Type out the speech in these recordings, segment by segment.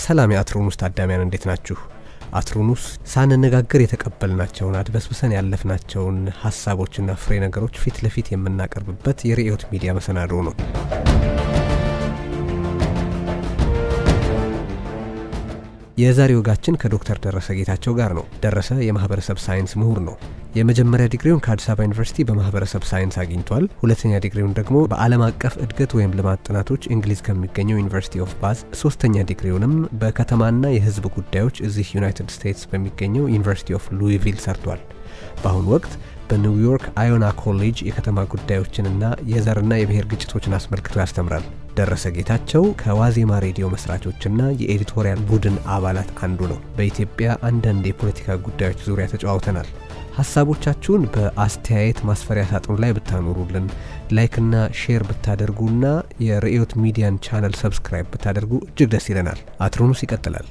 ሰላም የአትሮኑስ ታዳሚያን እንዴት ናችሁ? አትሮኑስ ሳንነጋገር የተቀበልናቸውን አድበስብሰን ያለፍናቸውን ሀሳቦችና ፍሬ ነገሮች ፊት ለፊት የምናቀርብበት የርዕዮት ሚዲያ መሰናዶ ነው። የዛሬ ወጋችን ከዶክተር ደረሰ ጌታቸው ጋር ነው። ደረሰ የማህበረሰብ ሳይንስ ምሁር ነው። የመጀመሪያ ዲግሪውን ከአዲስ አበባ ዩኒቨርሲቲ በማህበረሰብ ሳይንስ አግኝቷል። ሁለተኛ ዲግሪውን ደግሞ በዓለም አቀፍ እድገት ወይም ልማት ጥናቶች እንግሊዝ ከሚገኘው ዩኒቨርሲቲ ኦፍ ባዝ፣ ሶስተኛ ዲግሪውንም በከተማና የህዝብ ጉዳዮች እዚህ ዩናይትድ ስቴትስ በሚገኘው ዩኒቨርሲቲ ኦፍ ሉዊቪል ሰርቷል። በአሁኑ ወቅት በኒውዮርክ አዮና ኮሌጅ የከተማ ጉዳዮችንና የዘርና የብሔር ግጭቶችን አስመልክቶ ያስተምራል። ደረሰ ጌታቸው ከዋዜማ ሬዲዮ መስራቾችና የኤዲቶሪያል ቡድን አባላት አንዱ ነው። በኢትዮጵያ አንዳንድ የፖለቲካ ጉዳዮች ዙሪያ ተጨዋውተናል። ሀሳቦቻችሁን በአስተያየት ማስፈሪያ ሳጥኑ ላይ ብታኖሩልን፣ ላይክና ሼር ብታደርጉና የርዕዮት ሚዲያን ቻነል ሰብስክራይብ ብታደርጉ እጅግ ደስ ይለናል። አትሮኑስ ይቀጥላል።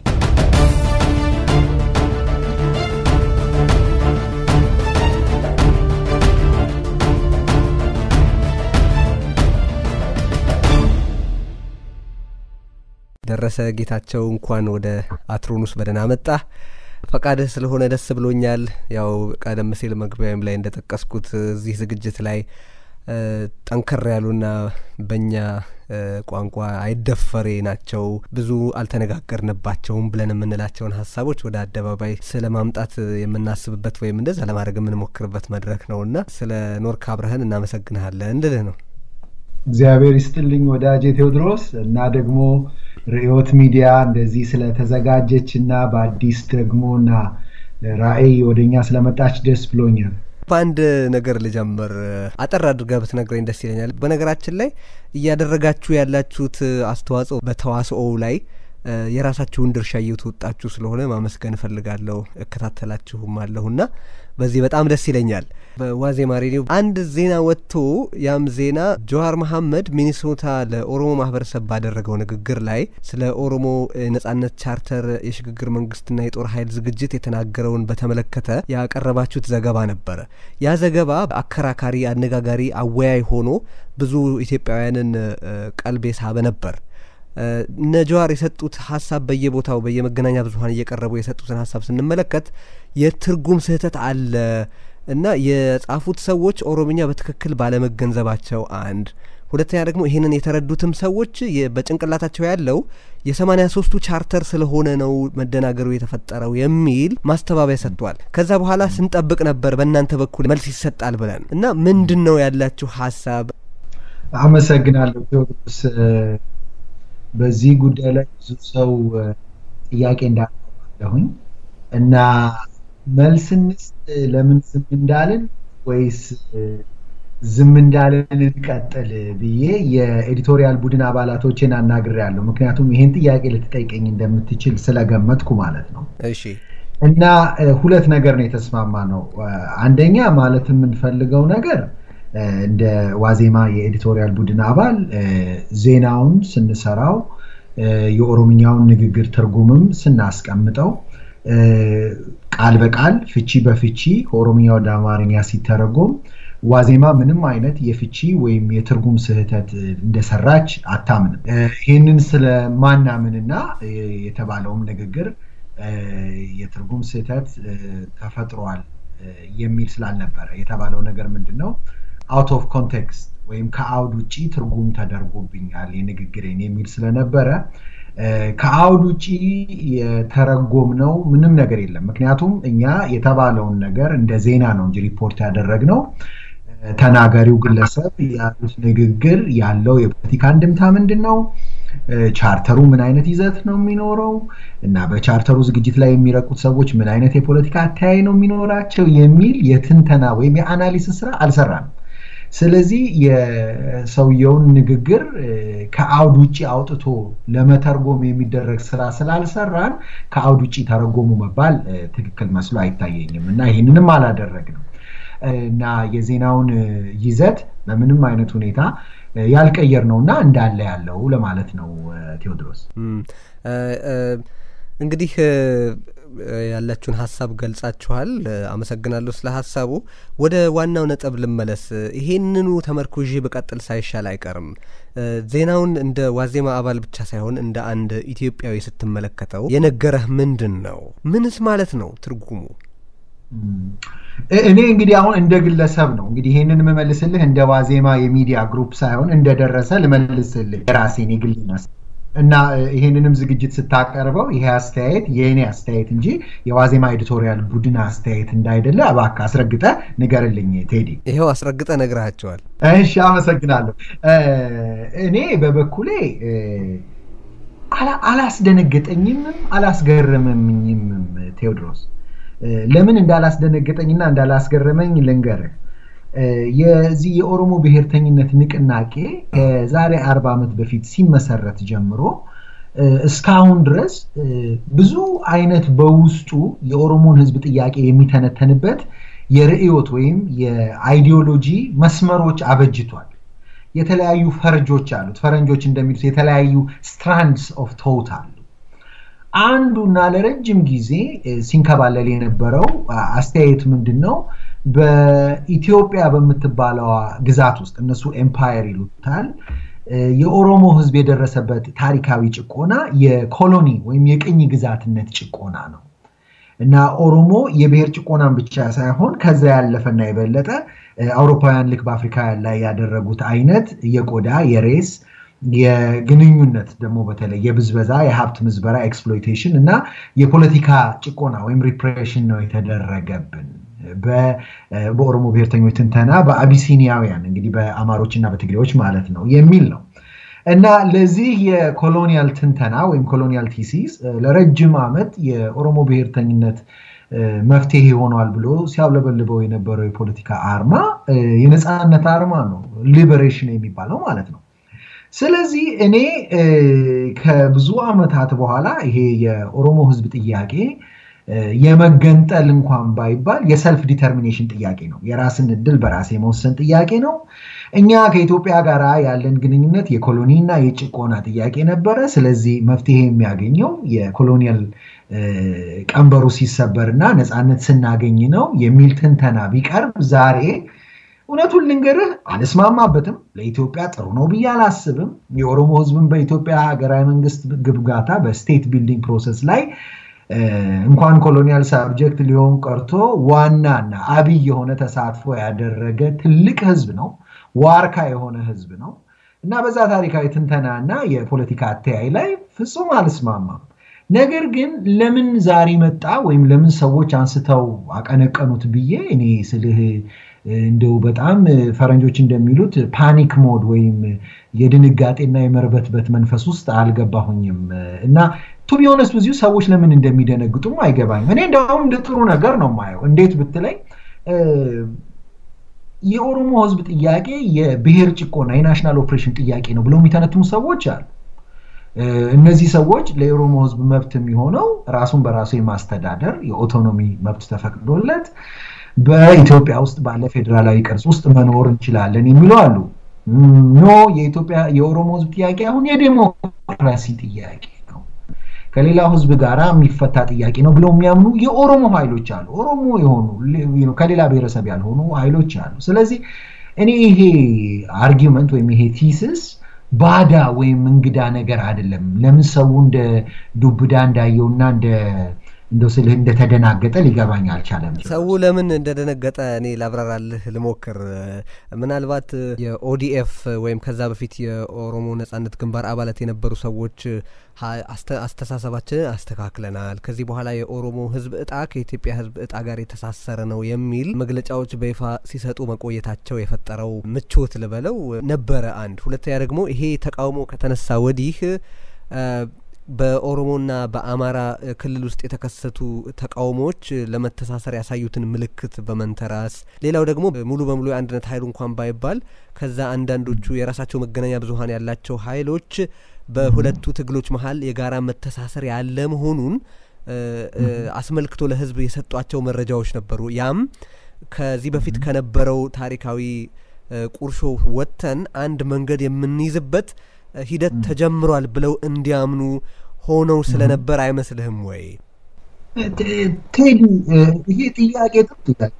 ደረሰ ጌታቸው እንኳን ወደ አትሮኑስ በደህና መጣ። ፈቃድህ ስለሆነ ደስ ብሎኛል። ያው ቀደም ሲል መግቢያም ላይ እንደጠቀስኩት እዚህ ዝግጅት ላይ ጠንከር ያሉና በእኛ ቋንቋ አይደፈሬ ናቸው ብዙ አልተነጋገርንባቸውም ብለን የምንላቸውን ሀሳቦች ወደ አደባባይ ስለ ማምጣት የምናስብበት ወይም እንደዛ ለማድረግ የምንሞክርበት መድረክ ነውና ስለ ኖርክ አብረህን እናመሰግንሃለን እንድልህ ነው። እግዚአብሔር ይስጥልኝ ወዳጄ ቴዎድሮስ እና ደግሞ ርዕዮት ሚዲያ እንደዚህ ስለተዘጋጀች እና በአዲስ ደግሞ እና ራዕይ ወደኛ ስለመጣች ደስ ብሎኛል። በአንድ ነገር ልጀምር። አጠር አድርገህ ብትነግረኝ ደስ ይለኛል። በነገራችን ላይ እያደረጋችሁ ያላችሁት አስተዋጽኦ በተዋስኦው ላይ የራሳችሁን ድርሻ እየተወጣችሁ ስለሆነ ማመስገን እፈልጋለሁ። እከታተላችሁም አለሁና በዚህ በጣም ደስ ይለኛል። በዋዜማ ሬዲዮ አንድ ዜና ወጥቶ ያም ዜና ጀዋር መሐመድ ሚኒሶታ ለኦሮሞ ማህበረሰብ ባደረገው ንግግር ላይ ስለ ኦሮሞ ነጻነት ቻርተር የሽግግር መንግስትና የጦር ኃይል ዝግጅት የተናገረውን በተመለከተ ያቀረባችሁት ዘገባ ነበረ። ያ ዘገባ አከራካሪ፣ አነጋጋሪ፣ አወያይ ሆኖ ብዙ ኢትዮጵያውያንን ቀልብ የሳበ ነበር። እነ ጀዋር የሰጡት ሀሳብ በየቦታው በየመገናኛ ብዙኃን እየቀረቡ የሰጡትን ሀሳብ ስንመለከት የትርጉም ስህተት አለ እና የጻፉት ሰዎች ኦሮምኛ በትክክል ባለመገንዘባቸው አንድ፣ ሁለተኛ ደግሞ ይህንን የተረዱትም ሰዎች በጭንቅላታቸው ያለው የሰማኒያ ሶስቱ ቻርተር ስለሆነ ነው መደናገሩ የተፈጠረው የሚል ማስተባበያ ሰጥቷል። ከዛ በኋላ ስንጠብቅ ነበር በእናንተ በኩል መልስ ይሰጣል ብለን እና ምንድን ነው ያላችሁ ሀሳብ? አመሰግናለሁ ቴዎድሮስ። በዚህ ጉዳይ ላይ ብዙ ሰው ጥያቄ እንዳለሁኝ እና መልስ እንስጥ ለምን ዝም እንዳልን ወይስ ዝም እንዳልን እንቀጥል ብዬ የኤዲቶሪያል ቡድን አባላቶችን አናግሬያለሁ። ምክንያቱም ይህን ጥያቄ ልትጠይቀኝ እንደምትችል ስለገመትኩ ማለት ነው። እሺ እና ሁለት ነገር ነው የተስማማ ነው። አንደኛ ማለት የምንፈልገው ነገር እንደ ዋዜማ የኤዲቶሪያል ቡድን አባል ዜናውን ስንሰራው የኦሮምኛውን ንግግር ትርጉምም ስናስቀምጠው ቃል በቃል ፍቺ በፍቺ ከኦሮምኛ ወደ አማርኛ ሲተረጎም ዋዜማ ምንም አይነት የፍቺ ወይም የትርጉም ስህተት እንደሰራች አታምንም። ይህንን ስለማናምንና የተባለውም ንግግር የትርጉም ስህተት ተፈጥሯል የሚል ስላልነበረ የተባለው ነገር ምንድን ነው? አውት ኦፍ ኮንቴክስት ወይም ከአውድ ውጭ ትርጉም ተደርጎብኛል የንግግሬን የሚል ስለነበረ ከአውድ ውጭ የተረጎምነው ምንም ነገር የለም። ምክንያቱም እኛ የተባለውን ነገር እንደ ዜና ነው እንጂ ሪፖርት ያደረግነው ተናጋሪው ግለሰብ ያሉት ንግግር ያለው የፖለቲካ እንድምታ ምንድን ነው፣ ቻርተሩ ምን አይነት ይዘት ነው የሚኖረው እና በቻርተሩ ዝግጅት ላይ የሚረቁት ሰዎች ምን አይነት የፖለቲካ አተያይ ነው የሚኖራቸው የሚል የትንተና ወይም የአናሊሲስ ስራ አልሰራንም። ስለዚህ የሰውየውን ንግግር ከአውድ ውጭ አውጥቶ ለመተርጎም የሚደረግ ስራ ስላልሰራን ከአውድ ውጭ ተረጎሙ መባል ትክክል መስሎ አይታየኝም እና ይህንንም አላደረግንም እና የዜናውን ይዘት በምንም አይነት ሁኔታ ያልቀየር ነው እና እንዳለ ያለው ለማለት ነው ቴዎድሮስ። እንግዲህ ያላችሁን ሀሳብ ገልጻችኋል። አመሰግናለሁ ስለ ሀሳቡ። ወደ ዋናው ነጥብ ልመለስ። ይሄንኑ ተመርኩዤ በቀጥል ሳይሻል አይቀርም። ዜናውን እንደ ዋዜማ አባል ብቻ ሳይሆን እንደ አንድ ኢትዮጵያዊ ስትመለከተው የነገረህ ምንድን ነው? ምንስ ማለት ነው ትርጉሙ? እኔ እንግዲህ አሁን እንደ ግለሰብ ነው እንግዲህ ይሄንን የምመልስልህ እንደ ዋዜማ የሚዲያ ግሩፕ ሳይሆን እንደደረሰ ልመልስልህ የራሴን የግል እና ይሄንንም ዝግጅት ስታቀርበው ይሄ አስተያየት የእኔ አስተያየት እንጂ የዋዜማ ኤዲቶሪያል ቡድን አስተያየት እንዳይደለ እባክህ አስረግጠ ንገርልኝ ቴዲ። ይኸው አስረግጠ ነግረሃቸዋል። እሺ፣ አመሰግናለሁ። እኔ በበኩሌ አላስደነገጠኝምም አላስገረመኝም ቴዎድሮስ። ለምን እንዳላስደነገጠኝና እንዳላስገረመኝ ልንገርህ። የዚህ የኦሮሞ ብሔርተኝነት ንቅናቄ ከዛሬ አርባ ዓመት በፊት ሲመሰረት ጀምሮ እስካሁን ድረስ ብዙ አይነት በውስጡ የኦሮሞን ሕዝብ ጥያቄ የሚተነተንበት የርዕዮት ወይም የአይዲዮሎጂ መስመሮች አበጅቷል። የተለያዩ ፈርጆች አሉት። ፈረንጆች እንደሚሉት የተለያዩ ስትራንድስ ኦፍ ቶት አሉ። አንዱና ለረጅም ጊዜ ሲንከባለል የነበረው አስተያየት ምንድን ነው? በኢትዮጵያ በምትባለዋ ግዛት ውስጥ እነሱ ኤምፓየር ይሉታል የኦሮሞ ህዝብ የደረሰበት ታሪካዊ ጭቆና የኮሎኒ ወይም የቅኝ ግዛትነት ጭቆና ነው እና ኦሮሞ የብሔር ጭቆናን ብቻ ሳይሆን ከዛ ያለፈና የበለጠ አውሮፓውያን ልክ በአፍሪካ ላይ ያደረጉት አይነት የቆዳ የሬስ የግንኙነት ደግሞ በተለይ የብዝበዛ የሀብት ምዝበራ ኤክስፕሎይቴሽን እና የፖለቲካ ጭቆና ወይም ሪፕሬሽን ነው የተደረገብን በኦሮሞ ብሔርተኞች ትንተና በአቢሲኒያውያን እንግዲህ በአማሮች እና በትግሬዎች ማለት ነው የሚል ነው እና ለዚህ የኮሎኒያል ትንተና ወይም ኮሎኒያል ቲሲስ ለረጅም ዓመት የኦሮሞ ብሔርተኝነት መፍትሄ ሆኗል ብሎ ሲያውለበልበው የነበረው የፖለቲካ አርማ የነፃነት አርማ ነው፣ ሊበሬሽን የሚባለው ማለት ነው። ስለዚህ እኔ ከብዙ ዓመታት በኋላ ይሄ የኦሮሞ ህዝብ ጥያቄ የመገንጠል እንኳን ባይባል የሰልፍ ዲተርሚኔሽን ጥያቄ ነው። የራስን እድል በራስ የመወሰን ጥያቄ ነው። እኛ ከኢትዮጵያ ጋር ያለን ግንኙነት የኮሎኒና የጭቆና ጥያቄ ነበረ። ስለዚህ መፍትሄ የሚያገኘው የኮሎኒያል ቀንበሩ ሲሰበር እና ነፃነት ስናገኝ ነው የሚል ትንተና ቢቀርብ ዛሬ እውነቱን ልንገርህ አልስማማበትም። ለኢትዮጵያ ጥሩ ነው ብዬ አላስብም። የኦሮሞ ህዝብን በኢትዮጵያ ሀገራዊ መንግስት ግብጋታ በስቴት ቢልዲንግ ፕሮሰስ ላይ እንኳን ኮሎኒያል ሳብጀክት ሊሆን ቀርቶ ዋናና አብይ የሆነ ተሳትፎ ያደረገ ትልቅ ህዝብ ነው። ዋርካ የሆነ ህዝብ ነው እና በዛ ታሪካዊ ትንተና እና የፖለቲካ አተያይ ላይ ፍጹም አልስማማም። ነገር ግን ለምን ዛሬ መጣ ወይም ለምን ሰዎች አንስተው አቀነቀኑት ብዬ እኔ ስልህ እንደው በጣም ፈረንጆች እንደሚሉት ፓኒክ ሞድ ወይም የድንጋጤና የመርበትበት መንፈስ ውስጥ አልገባሁኝም እና ቱ ቢሆነስ ብዙ ሰዎች ለምን እንደሚደነግጡም አይገባኝም። እኔ እንደውም እንደ ጥሩ ነገር ነው የማየው። እንዴት ብትለኝ የኦሮሞ ህዝብ ጥያቄ የብሔር ጭቆና የናሽናል ኦፕሬሽን ጥያቄ ነው ብለው የሚተነትሙ ሰዎች አሉ። እነዚህ ሰዎች ለኦሮሞ ህዝብ መብት የሚሆነው ራሱን በራሱ የማስተዳደር የኦቶኖሚ መብት ተፈቅዶለት በኢትዮጵያ ውስጥ ባለ ፌዴራላዊ ቅርጽ ውስጥ መኖር እንችላለን የሚሉ አሉ። ኖ የኢትዮጵያ የኦሮሞ ህዝብ ጥያቄ አሁን የዴሞክራሲ ጥያቄ ነው፣ ከሌላው ህዝብ ጋር የሚፈታ ጥያቄ ነው ብለው የሚያምኑ የኦሮሞ ኃይሎች አሉ። ኦሮሞ የሆኑ ከሌላ ብሔረሰብ ያልሆኑ ኃይሎች አሉ። ስለዚህ እኔ ይሄ አርጊመንት ወይም ይሄ ቲስስ ባዳ ወይም እንግዳ ነገር አይደለም። ለምን ሰው እንደ ዱብዳ እንዳየውና እንደ እንደው ስልህ እንደተደናገጠ ሊገባኝ አልቻለም። ሰው ለምን እንደደነገጠ እኔ ላብራራልህ ልሞክር። ምናልባት የኦዲኤፍ ወይም ከዛ በፊት የኦሮሞ ነጻነት ግንባር አባላት የነበሩ ሰዎች አስተሳሰባችንን አስተካክለናል፣ ከዚህ በኋላ የኦሮሞ ህዝብ እጣ ከኢትዮጵያ ህዝብ እጣ ጋር የተሳሰረ ነው የሚል መግለጫዎች በይፋ ሲሰጡ መቆየታቸው የፈጠረው ምቾት ልበለው ነበረ። አንድ ሁለተኛ ደግሞ ይሄ ተቃውሞ ከተነሳ ወዲህ በኦሮሞና በአማራ ክልል ውስጥ የተከሰቱ ተቃውሞዎች ለመተሳሰር ያሳዩትን ምልክት በመንተራስ ሌላው ደግሞ ሙሉ በሙሉ የአንድነት ኃይሉ እንኳን ባይባል ከዛ አንዳንዶቹ የራሳቸው መገናኛ ብዙኃን ያላቸው ኃይሎች በሁለቱ ትግሎች መሀል የጋራ መተሳሰር ያለ መሆኑን አስመልክቶ ለህዝብ የሰጧቸው መረጃዎች ነበሩ። ያም ከዚህ በፊት ከነበረው ታሪካዊ ቁርሾ ወጥተን አንድ መንገድ የምንይዝበት ሂደት ተጀምሯል ብለው እንዲያምኑ ሆነው ስለነበር አይመስልህም ወይ? ቴዲ ይሄ ጥያቄ ጥሩ ጥያቄ።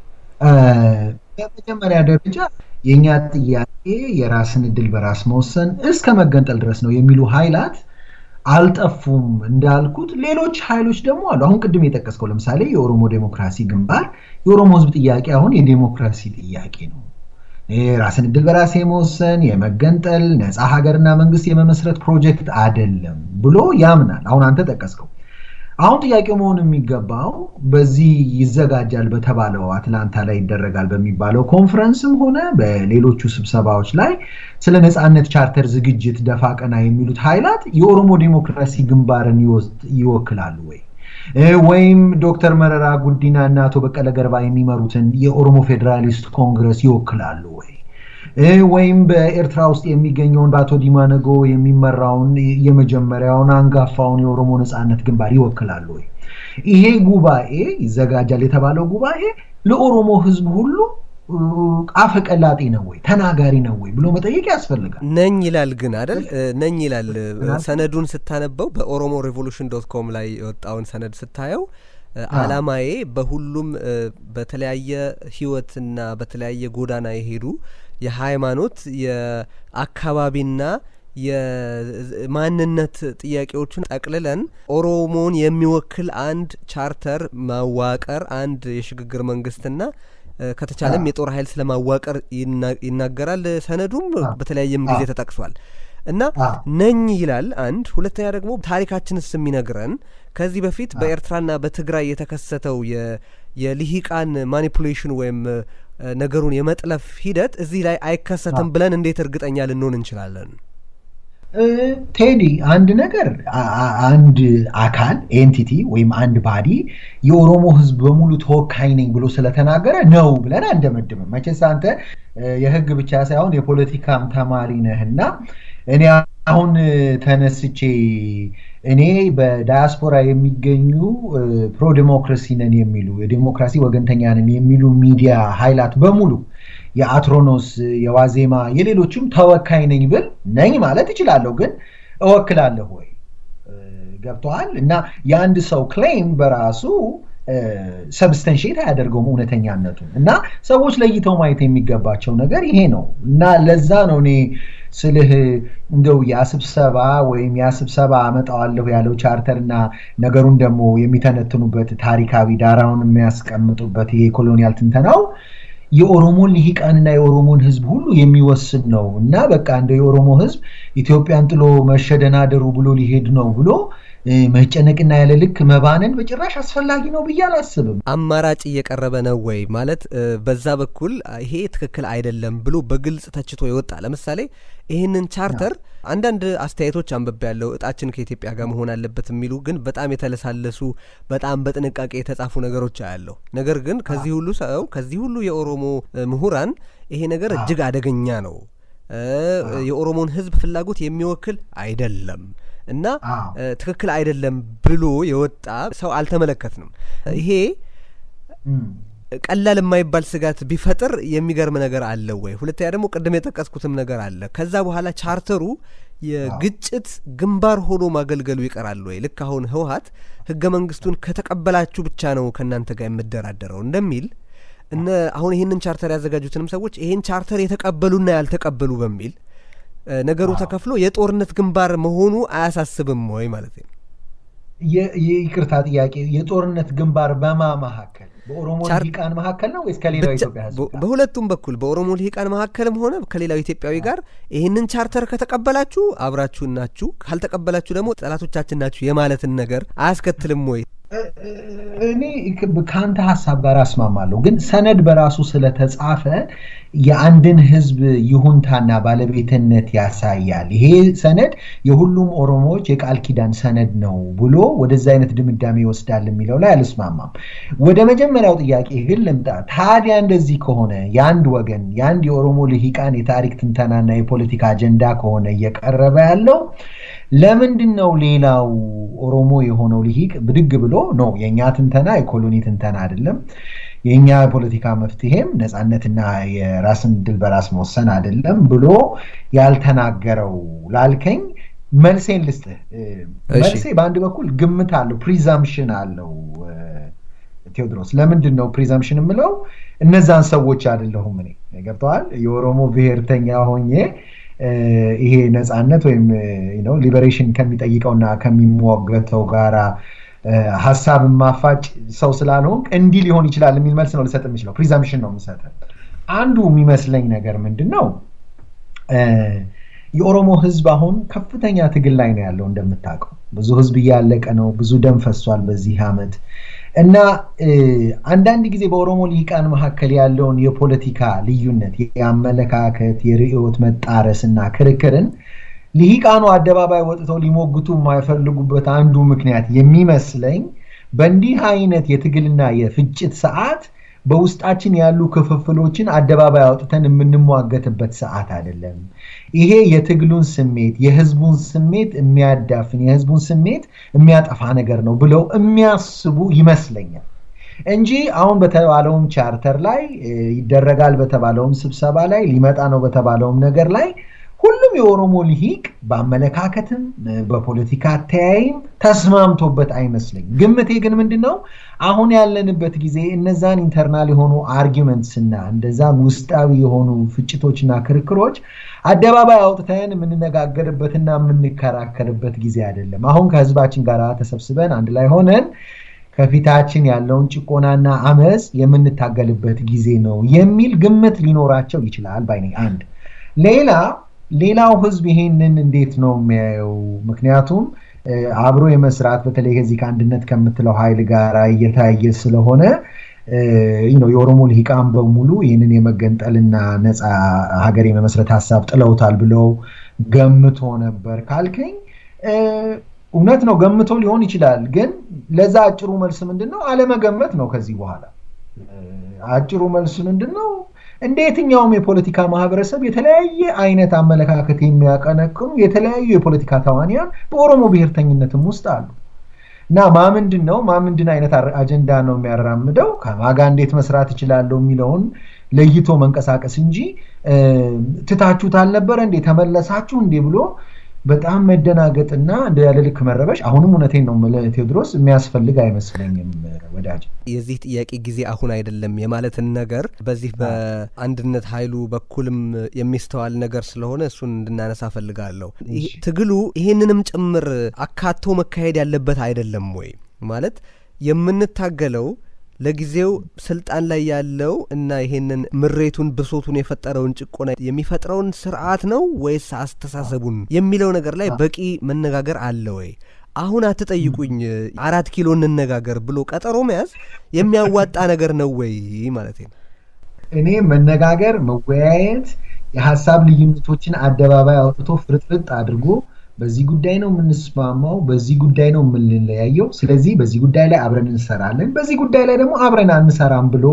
በመጀመሪያ ደረጃ የእኛ ጥያቄ የራስን እድል በራስ መወሰን እስከ መገንጠል ድረስ ነው የሚሉ ኃይላት አልጠፉም። እንዳልኩት ሌሎች ኃይሎች ደግሞ አሉ። አሁን ቅድም የጠቀስከው ለምሳሌ የኦሮሞ ዴሞክራሲ ግንባር የኦሮሞ ሕዝብ ጥያቄ አሁን የዴሞክራሲ ጥያቄ ነው። ራስን እድል በራስ የመወሰን የመገንጠል ነፃ ሀገርና መንግስት የመመስረት ፕሮጀክት አይደለም ብሎ ያምናል። አሁን አንተ ጠቀስከው። አሁን ጥያቄው መሆን የሚገባው በዚህ ይዘጋጃል በተባለው አትላንታ ላይ ይደረጋል በሚባለው ኮንፈረንስም ሆነ በሌሎቹ ስብሰባዎች ላይ ስለ ነፃነት ቻርተር ዝግጅት ደፋ ቀና የሚሉት ኃይላት የኦሮሞ ዴሞክራሲ ግንባርን ይወክላሉ ወይ ወይም ዶክተር መረራ ጉዲና እና አቶ በቀለ ገርባ የሚመሩትን የኦሮሞ ፌዴራሊስት ኮንግረስ ይወክላሉ ወይ ወይም በኤርትራ ውስጥ የሚገኘውን በአቶ ዲማ ነጎ የሚመራውን የመጀመሪያውን አንጋፋውን የኦሮሞ ነፃነት ግንባር ይወክላሉ ወይ? ይሄ ጉባኤ ይዘጋጃል የተባለው ጉባኤ ለኦሮሞ ህዝብ ሁሉ አፈቀላጤ ነው ወይ ተናጋሪ ነው ወይ ብሎ መጠየቅ ያስፈልጋል። ነኝ ይላል ግን አይደል? ነኝ ይላል። ሰነዱን ስታነበው በኦሮሞ ሬቮሉሽን ዶት ኮም ላይ የወጣውን ሰነድ ስታየው አላማዬ በሁሉም በተለያየ ህይወትና በተለያየ ጎዳና የሄዱ የሃይማኖት የአካባቢና የማንነት ጥያቄዎችን ጠቅልለን ኦሮሞን የሚወክል አንድ ቻርተር ማዋቀር አንድ የሽግግር መንግስትና ከተቻለም የጦር ኃይል ስለማዋቀር ይናገራል። ሰነዱም በተለያየም ጊዜ ተጠቅሷል። እና ነኝ ይላል አንድ። ሁለተኛ ደግሞ ታሪካችንስ የሚነግረን ከዚህ በፊት በኤርትራና በትግራይ የተከሰተው የልሂቃን ማኒፑሌሽን ወይም ነገሩን የመጥለፍ ሂደት እዚህ ላይ አይከሰትም ብለን እንዴት እርግጠኛ ልንሆን እንችላለን? ቴዲ አንድ ነገር አንድ አካል ኤንቲቲ ወይም አንድ ባዲ የኦሮሞ ህዝብ በሙሉ ተወካይ ነኝ ብሎ ስለተናገረ ነው ብለን አንደመድምም። መቼስ አንተ የህግ ብቻ ሳይሆን የፖለቲካም ተማሪ ነህና እኔ አሁን ተነስቼ እኔ በዳያስፖራ የሚገኙ ፕሮ ዲሞክራሲ ነን የሚሉ የዲሞክራሲ ወገንተኛ ነን የሚሉ ሚዲያ ኃይላት በሙሉ የአትሮኖስ፣ የዋዜማ፣ የሌሎችም ተወካይ ነኝ ብል ነኝ ማለት እችላለሁ፣ ግን እወክላለሁ ወይ? ገብተዋል። እና የአንድ ሰው ክሌም በራሱ ሰብስተንሽት አያደርገውም እውነተኛነቱን። እና ሰዎች ለይተው ማየት የሚገባቸው ነገር ይሄ ነው። እና ለዛ ነው እኔ ስልህ እንደው ያ ስብሰባ ወይም ያ ስብሰባ አመጣዋለሁ ያለው ቻርተር እና ነገሩን ደግሞ የሚተነትኑበት ታሪካዊ ዳራውን የሚያስቀምጡበት ይሄ ኮሎኒያል ትንተናው የኦሮሞን ልሂቃንና የኦሮሞን ህዝብ ሁሉ የሚወስን ነው እና በቃ እንደ የኦሮሞ ህዝብ ኢትዮጵያን ጥሎ መሸደናደሩ ብሎ ሊሄድ ነው ብሎ መጨነቅና ያለ ልክ መባነን በጭራሽ አስፈላጊ ነው ብዬ አላስብም። አማራጭ እየቀረበ ነው ወይ ማለት በዛ በኩል ይሄ ትክክል አይደለም ብሎ በግልጽ ተችቶ የወጣ ለምሳሌ ይህንን ቻርተር አንዳንድ አስተያየቶች አንብቤ ያለው እጣችን ከኢትዮጵያ ጋር መሆን አለበት የሚሉ ግን በጣም የተለሳለሱ በጣም በጥንቃቄ የተጻፉ ነገሮች አያለሁ። ነገር ግን ከዚህ ሁሉ ሰው ከዚህ ሁሉ የኦሮሞ ምሁራን ይሄ ነገር እጅግ አደገኛ ነው፣ የኦሮሞን ህዝብ ፍላጎት የሚወክል አይደለም እና ትክክል አይደለም ብሎ የወጣ ሰው አልተመለከትንም። ይሄ ቀላል የማይባል ስጋት ቢፈጥር የሚገርም ነገር አለው ወይ? ሁለተኛ ደግሞ ቅድም የጠቀስኩትም ነገር አለ። ከዛ በኋላ ቻርተሩ የግጭት ግንባር ሆኖ ማገልገሉ ይቀራል ወይ? ልክ አሁን ህወሀት ህገ መንግስቱን ከተቀበላችሁ ብቻ ነው ከእናንተ ጋር የምደራደረው እንደሚል እነ አሁን ይህንን ቻርተር ያዘጋጁትንም ሰዎች ይህን ቻርተር የተቀበሉና ያልተቀበሉ በሚል ነገሩ ተከፍሎ የጦርነት ግንባር መሆኑ አያሳስብም ወይ ማለት ነው? ይቅርታ ጥያቄ፣ የጦርነት ግንባር በማ መካከል በኦሮሞ ልሂቃን መካከል ነው ወይስ ከሌላው ኢትዮጵያ ህዝብ? በሁለቱም በኩል በኦሮሞ ልሂቃን መካከልም ሆነ ከሌላው ኢትዮጵያዊ ጋር ይህንን ቻርተር ከተቀበላችሁ አብራችሁን ናችሁ፣ ካልተቀበላችሁ ደግሞ ጠላቶቻችን ናችሁ የማለትን ነገር አያስከትልም ወይ? እኔ ከአንተ ሀሳብ ጋር አስማማለሁ፣ ግን ሰነድ በራሱ ስለተጻፈ የአንድን ህዝብ ይሁንታና ባለቤትነት ያሳያል። ይሄ ሰነድ የሁሉም ኦሮሞዎች የቃል ኪዳን ሰነድ ነው ብሎ ወደዛ አይነት ድምዳሜ ይወስዳል የሚለው ላይ አልስማማም። ወደ መጀመሪያው ጥያቄ ግን ልምጣ። ታዲያ እንደዚህ ከሆነ የአንድ ወገን የአንድ የኦሮሞ ልሂቃን የታሪክ ትንተናና የፖለቲካ አጀንዳ ከሆነ እየቀረበ ያለው ለምንድን ነው ሌላው ኦሮሞ የሆነው ልሂቅ ብድግ ብሎ ነው የእኛ ትንተና የኮሎኒ ትንተና አይደለም፣ የእኛ የፖለቲካ መፍትሄም ነፃነትና የራስን ድል በራስ መወሰን አይደለም ብሎ ያልተናገረው ላልከኝ መልሴን ልስጥህ። መልሴ በአንድ በኩል ግምት አለው፣ ፕሪዛምፕሽን አለው። ቴዎድሮስ ለምንድን ነው ፕሪዛምፕሽን የምለው? እነዛን ሰዎች አይደለሁም እኔ ገብተዋል። የኦሮሞ ብሔርተኛ ሆኜ ይሄ ነፃነት ወይም ሊበሬሽን ከሚጠይቀውና ከሚሟገተው ጋራ ሀሳብ ማፋጭ ሰው ስላልሆንክ እንዲህ ሊሆን ይችላል የሚል መልስ ነው ልሰጥ የምችለው። ፕሪዛምፕሽን ነው የምሰጥ። አንዱ የሚመስለኝ ነገር ምንድን ነው የኦሮሞ ህዝብ አሁን ከፍተኛ ትግል ላይ ነው ያለው። እንደምታውቀው ብዙ ህዝብ እያለቀ ነው። ብዙ ደም ፈሷል በዚህ ዓመት እና አንዳንድ ጊዜ በኦሮሞ ልሂቃን መካከል ያለውን የፖለቲካ ልዩነት፣ የአመለካከት፣ የርዕዮት መጣረስ እና ክርክርን ልሂቃኑ አደባባይ ወጥተው ሊሞግቱ የማይፈልጉበት አንዱ ምክንያት የሚመስለኝ በእንዲህ አይነት የትግልና የፍጭት ሰዓት በውስጣችን ያሉ ክፍፍሎችን አደባባይ አውጥተን የምንሟገትበት ሰዓት አይደለም። ይሄ የትግሉን ስሜት የህዝቡን ስሜት የሚያዳፍን የህዝቡን ስሜት የሚያጠፋ ነገር ነው ብለው የሚያስቡ ይመስለኛል እንጂ አሁን በተባለውም ቻርተር ላይ ይደረጋል በተባለውም ስብሰባ ላይ ሊመጣ ነው በተባለውም ነገር ላይ ሁሉም የኦሮሞ ልሂቅ በአመለካከትም በፖለቲካ አተያይም ተስማምቶበት አይመስለኝም። ግምቴ ግን ምንድን ነው አሁን ያለንበት ጊዜ እነዛን ኢንተርናል የሆኑ አርጊመንትስ እና እንደዛም ውስጣዊ የሆኑ ፍጭቶችና ክርክሮች አደባባይ አውጥተን የምንነጋገርበትና የምንከራከርበት ጊዜ አይደለም። አሁን ከህዝባችን ጋር ተሰብስበን አንድ ላይ ሆነን ከፊታችን ያለውን ጭቆናና አመፅ የምንታገልበት ጊዜ ነው የሚል ግምት ሊኖራቸው ይችላል ባይ አንድ ሌላ ሌላው ህዝብ ይሄንን እንዴት ነው የሚያየው? ምክንያቱም አብሮ የመስራት በተለይ ከዚህ ከአንድነት ከምትለው ኃይል ጋር እየታየ ስለሆነ የኦሮሞ ልሂቃን በሙሉ ይህንን የመገንጠልና ነፃ ሀገር የመመስረት ሀሳብ ጥለውታል ብለው ገምቶ ነበር ካልከኝ እውነት ነው፣ ገምቶ ሊሆን ይችላል። ግን ለዛ አጭሩ መልስ ምንድን ነው? አለመገመት ነው። ከዚህ በኋላ አጭሩ መልስ ምንድን ነው? እንደ የትኛውም የፖለቲካ ማህበረሰብ የተለያየ አይነት አመለካከት የሚያቀነቅኑ የተለያዩ የፖለቲካ ተዋንያን በኦሮሞ ብሔርተኝነትም ውስጥ አሉ እና ማምንድን ነው ማምንድን አይነት አጀንዳ ነው የሚያራምደው ከማጋ እንዴት መስራት እችላለሁ የሚለውን ለይቶ መንቀሳቀስ እንጂ ትታችሁት አልነበረ እንዴ ተመለሳችሁ እንዴ ብሎ በጣም መደናገጥና እንደ ያለ ልክ መረበሽ አሁንም እውነቴን ነው ቴዎድሮስ የሚያስፈልግ አይመስለኝም ወዳጅ። የዚህ ጥያቄ ጊዜ አሁን አይደለም የማለትን ነገር በዚህ በአንድነት ኃይሉ በኩልም የሚስተዋል ነገር ስለሆነ እሱን እንድናነሳ ፈልጋለሁ። ትግሉ ይሄንንም ጭምር አካቶ መካሄድ ያለበት አይደለም ወይ ማለት የምንታገለው ለጊዜው ስልጣን ላይ ያለው እና ይሄንን ምሬቱን ብሶቱን የፈጠረውን ጭቆና የሚፈጥረውን ስርዓት ነው ወይስ አስተሳሰቡን የሚለው ነገር ላይ በቂ መነጋገር አለ ወይ? አሁን አትጠይቁኝ አራት ኪሎ እንነጋገር ብሎ ቀጠሮ መያዝ የሚያዋጣ ነገር ነው ወይ ማለት ነው። እኔ መነጋገር፣ መወያየት፣ የሀሳብ ልዩነቶችን አደባባይ አውጥቶ ፍርጥርጥ አድርጎ በዚህ ጉዳይ ነው የምንስማማው፣ በዚህ ጉዳይ ነው የምንለያየው፣ ስለዚህ በዚህ ጉዳይ ላይ አብረን እንሰራለን፣ በዚህ ጉዳይ ላይ ደግሞ አብረን አንሰራም ብሎ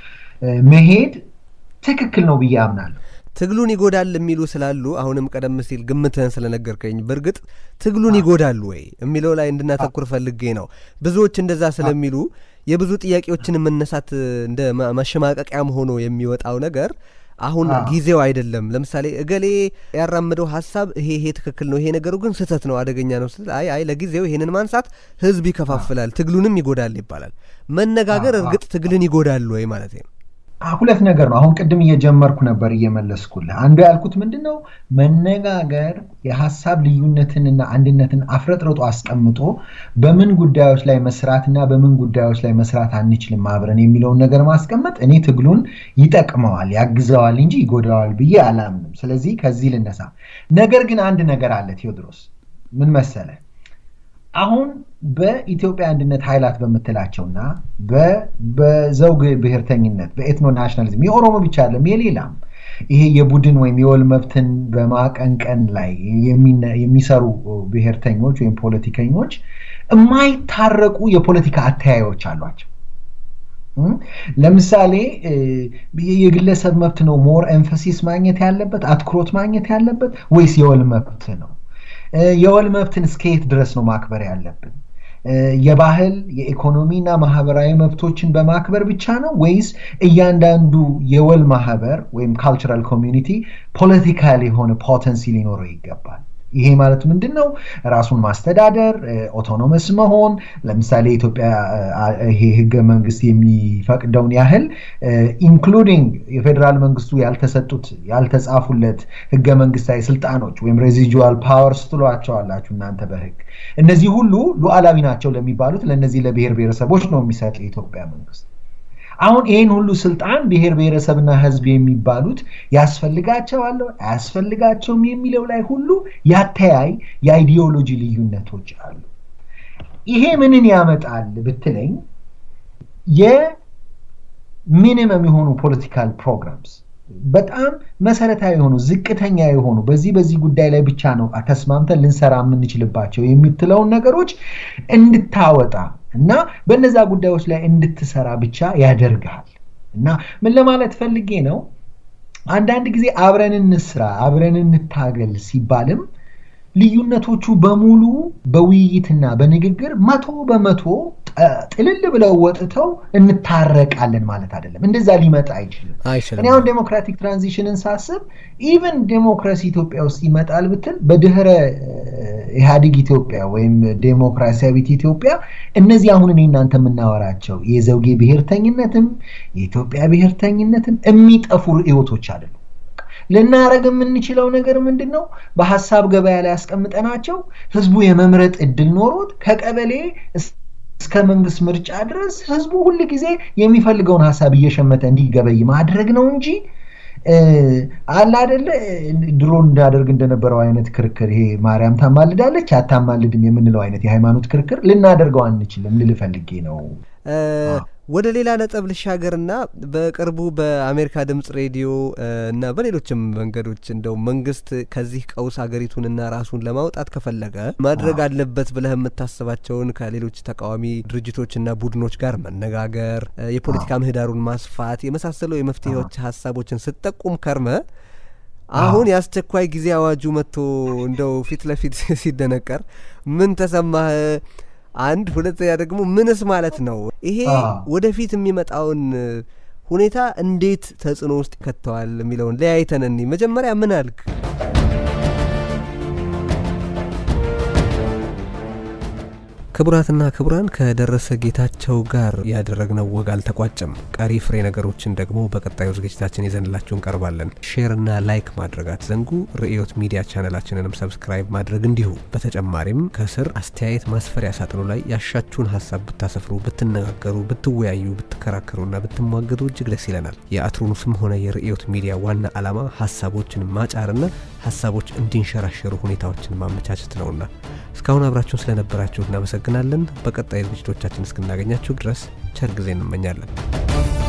መሄድ ትክክል ነው ብዬ አምናለሁ። ትግሉን ይጎዳል የሚሉ ስላሉ አሁንም ቀደም ሲል ግምትህን ስለነገርከኝ በእርግጥ ትግሉን ይጎዳሉ ወይ የሚለው ላይ እንድናተኩር ፈልጌ ነው። ብዙዎች እንደዛ ስለሚሉ የብዙ ጥያቄዎችን መነሳት እንደ መሸማቀቂያም ሆኖ የሚወጣው ነገር አሁን ጊዜው አይደለም። ለምሳሌ እገሌ ያራምደው ሀሳብ ይሄ ይሄ ትክክል ነው፣ ይሄ ነገሩ ግን ስህተት ነው፣ አደገኛ ነው ስትል አይ አይ ለጊዜው ይሄንን ማንሳት ህዝብ ይከፋፍላል፣ ትግሉንም ይጎዳል ይባላል። መነጋገር እርግጥ ትግልን ይጎዳል ወይ ማለት ነው? ሁለት ነገር ነው። አሁን ቅድም እየጀመርኩ ነበር እየመለስኩልህ። አንዱ ያልኩት ምንድን ነው መነጋገር የሀሳብ ልዩነትንና አንድነትን አፍረጥርጦ አስቀምጦ በምን ጉዳዮች ላይ መስራትና በምን ጉዳዮች ላይ መስራት አንችልም አብረን የሚለውን ነገር ማስቀመጥ እኔ ትግሉን ይጠቅመዋል፣ ያግዘዋል እንጂ ይጎዳዋል ብዬ አላምንም። ስለዚህ ከዚህ ልነሳ። ነገር ግን አንድ ነገር አለ ቴዎድሮስ፣ ምን መሰለ አሁን በኢትዮጵያ አንድነት ኃይላት በምትላቸውና በዘውግ ብሔርተኝነት በኤትኖ ናሽናሊዝም የኦሮሞ ብቻ አለም የሌላም ይሄ የቡድን ወይም የወል መብትን በማቀንቀን ላይ የሚሰሩ ብሔርተኞች ወይም ፖለቲከኞች የማይታረቁ የፖለቲካ አተያዮች አሏቸው። ለምሳሌ የግለሰብ መብት ነው ሞር ኤንፈሲስ ማግኘት ያለበት አትኩሮት ማግኘት ያለበት ወይስ የወል መብት ነው? የወል መብትን እስከየት ድረስ ነው ማክበር ያለብን? የባህል የኢኮኖሚና ማህበራዊ መብቶችን በማክበር ብቻ ነው ወይስ እያንዳንዱ የወል ማህበር ወይም ካልቸራል ኮሚዩኒቲ ፖለቲካል የሆነ ፖተንሲ ሊኖረው ይገባል? ይሄ ማለት ምንድን ነው? ራሱን ማስተዳደር፣ ኦቶኖመስ መሆን። ለምሳሌ የኢትዮጵያ ይሄ ህገ መንግስት የሚፈቅደውን ያህል ኢንክሉዲንግ የፌዴራል መንግስቱ ያልተሰጡት ያልተጻፉለት ህገ መንግስታዊ ስልጣኖች ወይም ሬዚጁዋል ፓወርስ ትሏቸዋላችሁ እናንተ በህግ እነዚህ ሁሉ ሉዓላዊ ናቸው ለሚባሉት ለእነዚህ ለብሔር ብሔረሰቦች ነው የሚሰጥ የኢትዮጵያ መንግስት። አሁን ይህን ሁሉ ስልጣን ብሔር ብሔረሰብና ህዝብ የሚባሉት ያስፈልጋቸዋል አያስፈልጋቸውም የሚለው ላይ ሁሉ ያተያይ የአይዲዮሎጂ ልዩነቶች አሉ። ይሄ ምንን ያመጣል ብትለኝ የሚኒመም የሆኑ ፖለቲካል ፕሮግራምስ በጣም መሰረታዊ የሆኑ ዝቅተኛ የሆኑ በዚህ በዚህ ጉዳይ ላይ ብቻ ነው ተስማምተን ልንሰራ የምንችልባቸው የምትለውን ነገሮች እንድታወጣ እና በነዛ ጉዳዮች ላይ እንድትሰራ ብቻ ያደርግሃል። እና ምን ለማለት ፈልጌ ነው፣ አንዳንድ ጊዜ አብረን እንስራ፣ አብረን እንታገል ሲባልም ልዩነቶቹ በሙሉ በውይይትና በንግግር መቶ በመቶ ጥልል ብለው ወጥተው እንታረቃለን ማለት አይደለም። እንደዛ ሊመጣ አይችልም። እኔ አሁን ዴሞክራቲክ ትራንዚሽንን ሳስብ ኢቨን ዴሞክራሲ ኢትዮጵያ ውስጥ ይመጣል ብትል በድህረ ኢህአዴግ ኢትዮጵያ ወይም ዴሞክራሲያዊት ኢትዮጵያ እነዚህ አሁን እኔ እናንተ የምናወራቸው የዘውጌ ብሔርተኝነትም የኢትዮጵያ ብሔርተኝነትም የሚጠፉ ርዕዮቶች አይደሉም። ልናረግ የምንችለው ነገር ምንድን ነው? በሀሳብ ገበያ ላይ ያስቀምጠናቸው ህዝቡ የመምረጥ እድል ኖሮት ከቀበሌ እስከ መንግስት ምርጫ ድረስ ህዝቡ ሁል ጊዜ የሚፈልገውን ሀሳብ እየሸመተ እንዲገበይ ማድረግ ነው እንጂ አለ አደለ ድሮ እንዳደርግ እንደነበረው አይነት ክርክር ይሄ ማርያም ታማልዳለች አታማልድም የምንለው አይነት የሃይማኖት ክርክር ልናደርገው አንችልም ልል ፈልጌ ነው። ወደ ሌላ ነጥብ ልሻገርና በቅርቡ በአሜሪካ ድምጽ ሬዲዮ እና በሌሎችም መንገዶች እንደው መንግስት ከዚህ ቀውስ ሀገሪቱንና ራሱን ለማውጣት ከፈለገ ማድረግ አለበት ብለህ የምታስባቸውን ከሌሎች ተቃዋሚ ድርጅቶችና ቡድኖች ጋር መነጋገር፣ የፖለቲካ ምህዳሩን ማስፋት የመሳሰሉ የመፍትሄዎች ሀሳቦችን ስትጠቁም ከርመ አሁን የአስቸኳይ ጊዜ አዋጁ መጥቶ እንደው ፊት ለፊት ሲደነቀር ምን ተሰማህ? አንድ ሁለተኛ ደግሞ ምንስ ማለት ነው? ይሄ ወደፊት የሚመጣውን ሁኔታ እንዴት ተጽዕኖ ውስጥ ይከተዋል የሚለውን ለያይተን እኒ መጀመሪያ ምን አልክ? ክቡራትና ክቡራን ከደረሰ ጌታቸው ጋር ያደረግነው ወግ አልተቋጨም። ቀሪ ፍሬ ነገሮችን ደግሞ በቀጣዩ ዝግጅታችን ይዘንላችሁ እንቀርባለን። ሼርና ላይክ ማድረግ አትዘንጉ። ርዕዮት ሚዲያ ቻነላችንንም ሰብስክራይብ ማድረግ እንዲሁ። በተጨማሪም ከስር አስተያየት ማስፈሪያ ሳጥኑ ላይ ያሻችሁን ሀሳብ ብታሰፍሩ፣ ብትነጋገሩ፣ ብትወያዩ፣ ብትከራከሩና ብትሟገዱ እጅግ ደስ ይለናል። የአትሮኑስም ሆነ የርዕዮት ሚዲያ ዋና ዓላማ ሀሳቦችን ማጫርና ሀሳቦች እንዲንሸራሸሩ ሁኔታዎችን ማመቻቸት ነውና እስካሁን አብራችሁን ስለነበራችሁ እናመሰግናለን። በቀጣይ ዝግጅቶቻችን እስክናገኛችሁ ድረስ ቸር ጊዜ እንመኛለን።